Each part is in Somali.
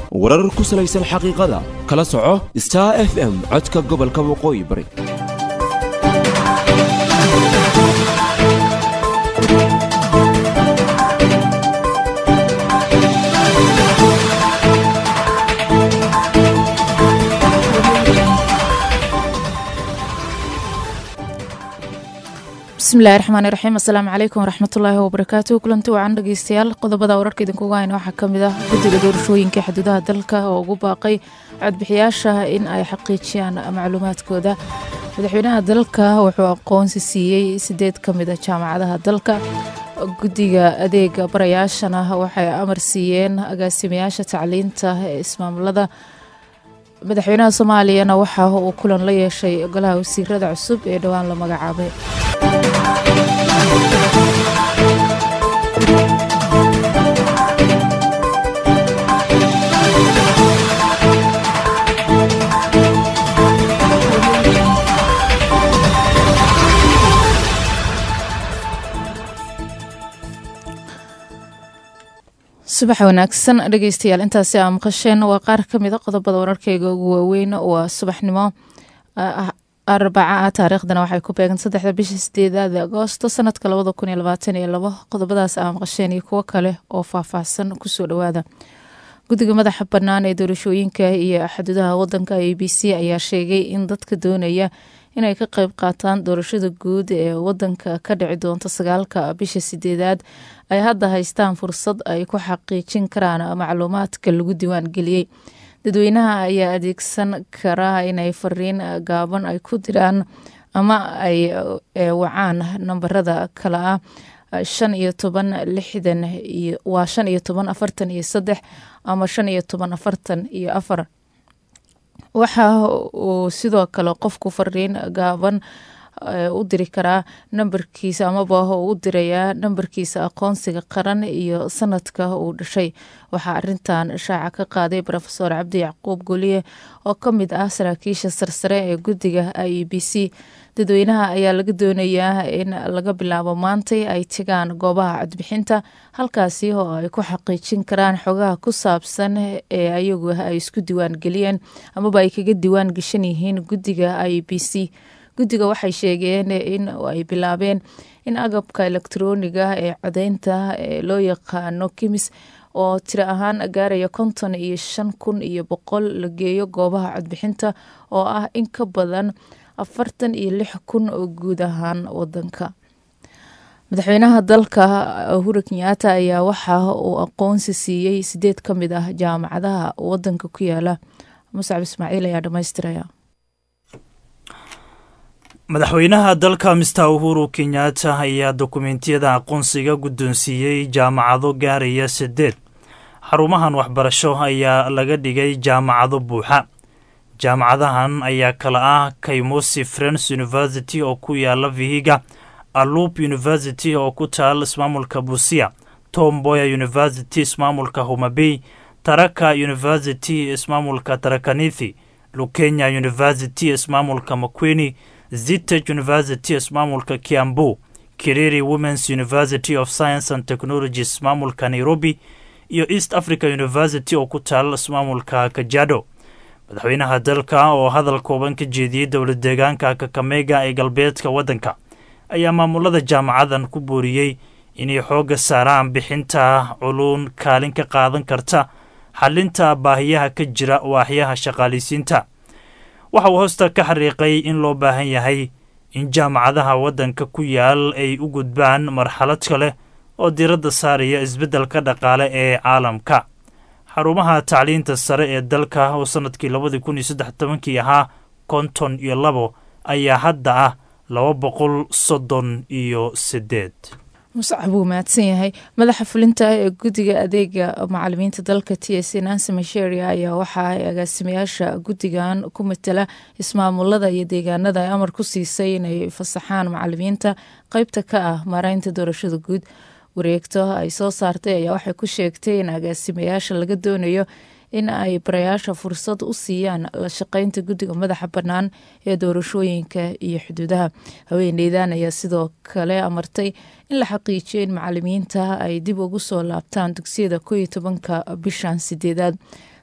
warar ku salaysan xaqiiqada kala soco star f m codka gobolka waqooyi bari bismillahi raxmaani raxiim assalaamu calaykum waraxmatullaahi wabarakaatu kulanti wacan dhegeystayaal qodobada wararka idinkuga hayna waxaa ka mid ah guddiga doorashooyinka xuduudaha dalka oo ugu baaqay codbixiyaasha in ay xaqiijiyaan macluumaadkooda madaxweynaha dalka wuxuu aqoonsi siiyey sideed ka mid a jaamacadaha dalka guddiga adeega barayaashana waxay amar siiyeen agaasimayaasha tacliinta ee ismaamulada madaxweynaha soomaaliyana waxa uu kulan la yeeshay golaha wasiirada cusub ee dhowaan la magacaabay subax wanaagsan dhegeystayaal intaasi aa maqasheen waa qaar ka mid a qodobada wararkeyga ugu waaweyn waa subaxnimo arbaca ah taariikhdana waxay ku beegan saddexda bisha sideedaad agoosto sanadka labada kun iyo labaatan iyo labo qodobadaas aa maqasheen iyo kuwo kale oo faahfaahsan kusoo dhawaada guddiga madaxa bannaan ee doorashooyinka iyo xuduudaha wadanka a b c ayaa sheegay in dadka doonaya inay ka qeyb qaataan doorashada guud ee wadanka ka dhici doonta sagaalka bisha sideedaad ay hadda haystaan fursad ay ku xaqiijin karaan macluumaadka lagu diiwaan geliyey dadweynaha ayaa adeegsan karaa inay fariin gaaban ay ku diraan ama ay wacaan nambarada kale ah shan iyo toban lixdan waa shan iyo toban afartan iyo saddex ama shan iyo toban afartan iyo afar waxa uu sidoo kale qofku fariin gaaban u diri karaa nambarkiisa amaba u dirayaa nambarkiisa aqoonsiga qaran iyo sanadka uu dhashay waxaa arintan shaaca ka qaaday rofeor cabdi yacquub guliye oo ka mid ah saraakiisha sarsare ee guddiga i e b c dadweynaha ayaa laga doonayaa in laga bilaabo maantay ay tagaan goobaha codbixinta halkaasi oo ay ku xaqiijin karaan xogaha ku saabsan ee ayagu ay isku diiwaan geliyeen amaba ay kaga diiwaan geshan yihiin guddiga i e b c guddiga waxay sheegeen in ay bilaabeen in agabka elektroniga ee codeynta ee loo yaqaano kimis oo tiro ahaan gaaraya konton iyo shan kun iyo boqol la geeyo goobaha codbixinta oo ah in ka badan afartan iyo lix kun oo guud ahaan wadanka madaxweynaha dalka uhuru kenyaata ayaa waxa uu aqoonsi siiyey sideed ka mid ah jaamacadaha wadanka ku yaala muscab ismaaciil ayaa dhamaystiraya madaxweynaha dalka mister uhuru kenyaata ayaa dokumentiyada aqoonsiga guddoonsiiyey jaamacado gaaraya sideed xarumahan waxbarasho ayaa laga dhigay jaamacado buuxa jaamacadahan ayaa kala ah kaymosi friends university oo ku yaala vihiga alup university oo ku taal ismaamulka busia tomboya university ismaamulka homabey taraka university ismaamulka tarakanithi lukenya university ismaamulka makweni zitech university ismaamulka kiambu kiriri womens university of science and technology ismaamulka nairobi iyo east africa university oo ku taal ismaamulka kajado madaxweynaha dalka oo hadal kooban ka jeediyey dowla deegaanka kakamega ee galbeedka waddanka ayaa maamulada jaamacadan ku booriyey inay xoogga saaraan bixinta culuun kaalin ka qaadan karta xalinta baahiyaha ka jira waaxyaha shaqaalisiinta waxa uu hoosta ka xariiqay in loo baahan yahay in jaamacadaha waddanka ku yaal ay u gudbaan marxalad kale oo diiradda saaraya isbeddelka dhaqaale ee caalamka xarumaha tacliinta sare ee dalka oo sannadkii labadii kun iyo saddex tobankii ahaa konton iyo labo ayaa hadda ah laba boqol soddon iyo siddeed muscab wuu mahadsan yahay madaxa fulinta ee guddiga adeega macalimiinta dalka t s nancy masheria ayaa waxa ay agaasimayaasha guddigan ku matala ismaamulada iyo deegaanada ay amar ku siisay inay fasaxaan macalimiinta qeybta ka ah maareynta doorashada guud wareegto ay soo saartay ayaa waxay ku sheegtay in agaasimayaasha laga doonayo in ay barayaasha fursad u siiyaan la shaqeynta guddiga madaxa bannaan ee doorashooyinka iyo xuduudaha haweeneydan ayaa sidoo kale amartay in la xaqiijiyo in macalimiinta ay dib ugu soo laabtaan dugsiyada ko iyo tobanka bishan sideedaad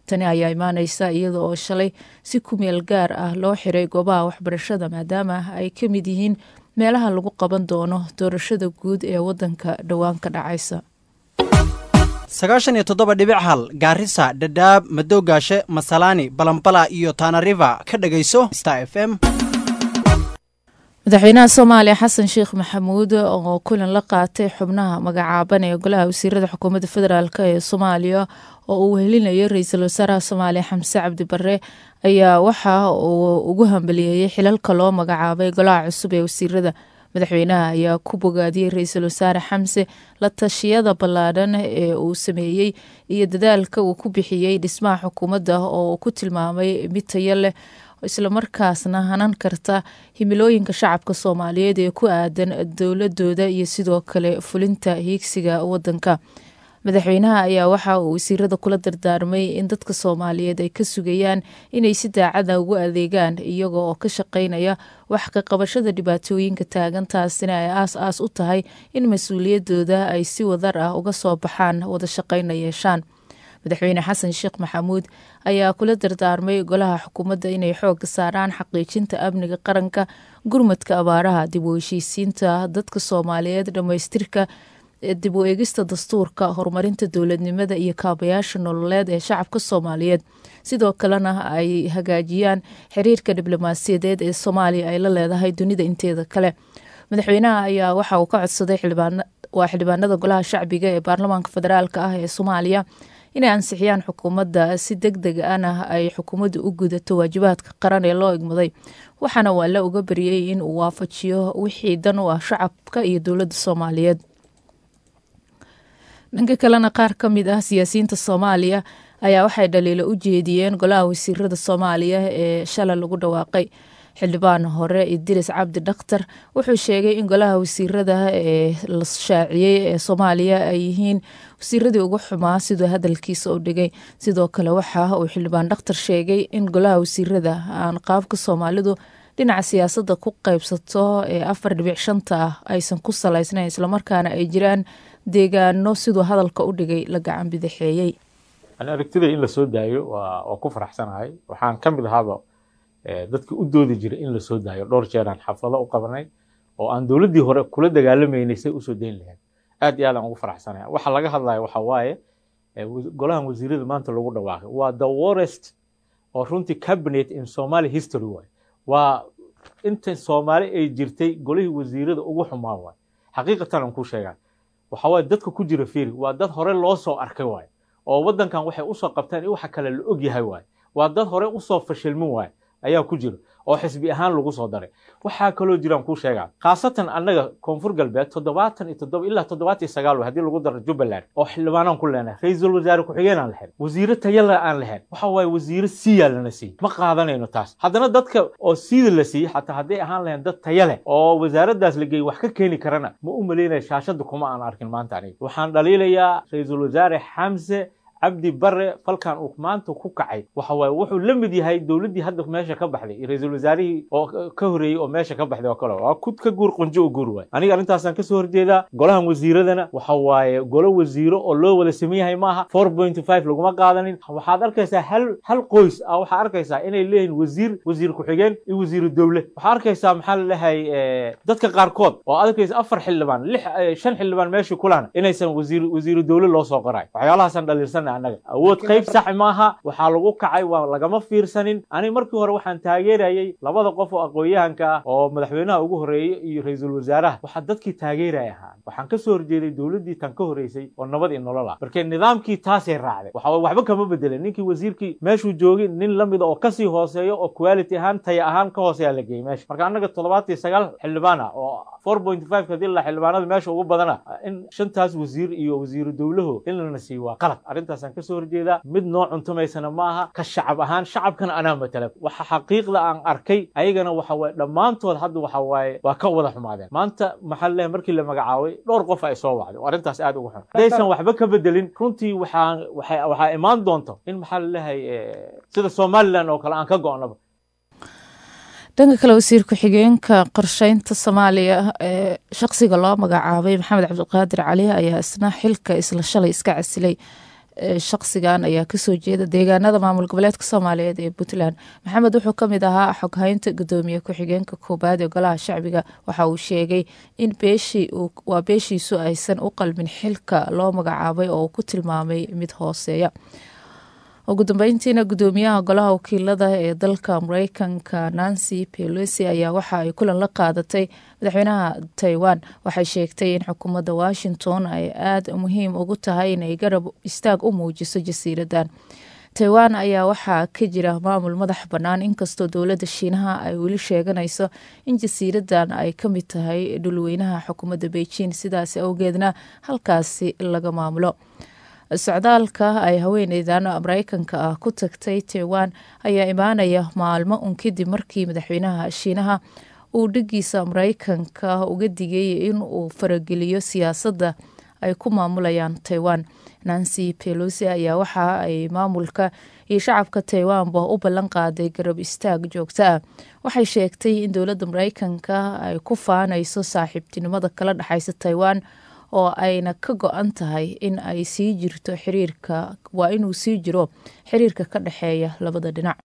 tani ayaa imaaneysa iyada oo shalay si ku meel gaar ah loo xiray goobaha waxbarashada maadaama ay ka mid yihiin meelaha lagu qaban doono doorashada guud ee wadanka dhowaan ka dhacaysa sagaashan iyo toddoba dhibic hal gaarisa dhadhaab madowgaashe masalaani balambala iyo taanariva ka dhegayso star f m madaxweynaha soomaaliya xasan sheekh maxamuud oo kulan la qaatay xubnaha magacaaban ee golaha wasiirada xukuumadda federaalk ee soomaaliya oo uu wehelinayo ra-iisul wasaaraha soomaaliya xamse cabdi bare ayaa waxa uu ugu hambaliyeeyey xilalka loo magacaabay golaha cusub ee wasiirada madaxweynaha ayaa ku bogaadiyey ra-iisul wasaare xamse la tashiyada ballaadhan ee uu sameeyey iyo dadaalka uu ku bixiyey dhismaha xukuumadda oo uu ku tilmaamay mid tayo leh islamarkaasna hanan karta himilooyinka shacabka soomaaliyeed ee ku aadan dowladooda iyo sidoo kale fulinta hiigsiga wadanka madaxweynaha ayaa waxa uu wasiirada kula dardaarmay in dadka soomaaliyeed ay ka sugayaan inay si daacada ugu adeegaan iyaga oo ka shaqeynaya wax ka qabashada dhibaatooyinka taagan taasina ay aas aas u tahay in mas-uuliyadooda ay si wadar ah uga soo baxaan wada shaqeyna yeeshaan madaxweyne xasan sheekh maxamuud ayaa kula dardaarmay golaha xukuumadda inay xoogga saaraan xaqiijinta amniga qaranka gurmadka abaaraha dib u heshiisiinta dadka soomaaliyeed dhammaystirka dib u eegista dastuurka horumarinta dowladnimada iyo kaabayaasha nololeed ee shacabka soomaaliyeed sidoo kalena ay hagaajiyaan xiriirka diblomaasiyadeed ee soomaaliya ay la leedahay dunida inteeda kale madaxweynaha ayaa waxa uu ka codsaday waa xildhibaanada golaha shacbiga ee baarlamaanka federaalk ah ee soomaaliya inay ansixiyaan xukuumadda si deg deg ana ay xukuumaddu u gudato waajibaadka qaran ee loo igmaday waxaana waa la uga bariyey in uu waafajiyo wixii dan u ah shacabka iyo dowladda soomaaliyeed dhanka kalena qaar ka mid ah siyaasiyiinta soomaaliya ayaa waxay dhaliilo u jeediyeen golaha wasiirada soomaaliya ee shalay lagu dhawaaqay xildhibaan hore idris cabdi dhakhtar wuxuu sheegay in golaha wasiirada ee la shaaciyey ee soomaaliya ay yihiin wasiiradii ugu xumaa siduu hadalkiisa u dhigay sidoo kale waxa uu xildhibaan dhakhtar sheegay in golaha wasiirada aan qaabka soomaalidu dhinaca siyaasadda ku qeybsato ee afar dhibic shanta ah aysan ku salaysnayn islamarkaana ay jiraan deegaano siduu hadalka u dhigay la gacan bidixeeyey ani aragtida in la soo daayo waa ku faraxsanahay waxaan ka mid ahaaba dadka u doodi jiray in la soo daayo dhowr jeeraan xaflado u qabanay oo aan dowladdii hore kula dagaalamaynay say usoo dayn lahayd aad iyo aad aan ugu faraxsanaya waxa laga hadlaya waxa waaye golahan wasiirada maanta lagu dhawaaqay waa the worst oo runtii cabinet in somali history waay waa inta soomaali ay jirtay golihii wasiirada ugu xumaa waay xaqiiqatan aan ku sheegaa waxa waaye dadka ku jira fiiri waa dad hore loo soo arkay waay oo waddankan waxay usoo qabteen in waxa kale la og yahay waay waa dad hore usoo fashilmin waay ayaa ku jira oo xisbi ahaan lagu soo daray waxaa kaloo jiraan kuu sheegaa khaasatan annaga koonfur galbeed toddobaatan iyo toddoba ilaa toddobaatan iyo sagaal haddii lagu daro jubbaland oo xildhibaanaan ku leenahay ra-iisul wasaare ku-xigeen aan lahayn wasiire tayala aan lahayn waxa waaye wasiire siiyaa lana siiyey ma qaadanayno taas haddana dadka oo siida la siiyey xataa hadday ahaan lahayn dad taya leh oo wasaaraddaas la geeyey wax ka keeni karana ma u malaynaya shaashadda kuma aan arkin maanta aniga waxaan dhaliilayaa ra-iisul wasaare xamse cabdi bare falkan uu maanta ku kacay waxa waaye wuxuu la mid yahay dowladdii hadda meesha ka baxday ra-iisul wasaarihii oo ka horreeyey oo meesha ka baxday oo kale waa kud ka guur qunjo u guur waay aniga arrintaasaan kasoo horjeedaa golahan wasiiradana waxa waaye golo wasiiro oo loo wada saman yahay maaha four point five laguma qaadanin waxaad arkaysaa hal hal qoys ah waxaa arkaysaa inay leeyihin wasiir wasiir ku-xigeen iyo wasiiru dowle waxaa arkaysaa maxaa la lehay dadka qaarkood oo arkaysa afar xildhibaan lix shan xildhibaan meeshii kulana inaysan wasiir wasiiru dowle loo soo qoray waxyaalahaasaan dhaliilsan anaga awood qayb sax maaha waxaa lagu kacay waa lagama fiirsanin ani markii hore waxaan taageerayay labada qof oo aqoon-yahanka ah oo madaxweynaha ugu horreeyey iyo ra-iisul wasaaraha waxaa dadkii taageeraya ahaa waxaan kasoo horjeeday dowladdii tan ka horreysay oo nabad iyo nolol ah marka nidaamkii taasay raacday waxa waxba kama bedelin ninkii wasiirkii meeshuu joogay nin lamida oo kasii hooseeyo oo quality ahaan taya ahaan ka hooseeya la geeyey meesha marka annaga toddobaatan iyo sagaal xildhibaan ah oo four point five hadii la xildhibaanada meesha ugu badana in shantaas wasiir iyo wasiiru dowlahu in lana siiyo waa qalad arrintaasaan kasoo horjeedaa mid noo cuntumaysana ma aha ka shacab ahaan shacabkana anaa matala waxa xaqiiqda aan arkay ayagana waxa waye dhammaantood hadda waxa waaye waa ka wada xumaadeen maanta maxaa leh markii la magacaabay dhowr qof ay soo wacday oo arrintaas aad ugu xun haddaysan waxba ka bedelin runtii waxaa waxay waxaa imaan doonto in maxaa la lehay sida somaliland oo kale aan ka go'naba dhanka kale wasiir ku-xigeenka qorsheynta soomaaliya ee shaqsiga loo magacaabay maxamed cabdiqaadir cali ayaa isna xilka isla shalay iska casilay shaqsigan ayaa kasoo jeeda deegaanada maamul goboleedka soomaaliyeed ee puntland maxamed wuxuu kamid ahaa xoghaynta gudoomiye ku-xigeenka koobaad ee golaha shacbiga waxa uu sheegay in waa beeshiisu aysan u qalmin xilka loo magacaabay oo uu ku tilmaamay mid hooseeya ugu dambeyntiina gudoomiyaha golaha wakiilada ee dalka mareykanka nancy pelosi ayaa waxa ay kulan la qaadatay madaxweynaha taiwan waxay sheegtay in xukuumadda washington ay aada muhiim ugu tahay inay garab istaag u muujiso jasiiradan taiwan ayaa waxaa ka jira maamul madax bannaan inkastoo dowladda shiinaha ay weli sheeganayso in jasiiradan ay ka mid tahay dhulweynaha xukuumadda beijing sidaas awgeedna halkaasi laga maamulo socdaalka ay haweeneydan mareykanka ah ku tagtay taiwan ayaa imaanaya maalmo un kadib markii madaxweynaha shiinaha uu dhigiisa mareykanka uga digay in uu farageliyo siyaasadda ay ku maamulayaan taiwan nancy pelosi ayaa waxa ay maamulka iyo shacabka taiwanba u ballan qaaday garab istaag joogto ah waxay sheegtay in dowladda mareykanka ay ku faanayso saaxiibtinimada kala dhexaysa taiwan oo ayna ka go-an tahay in ay sii jirto xiriirka waa inuu sii jiro xiriirka ka dhexeeya labada dhinac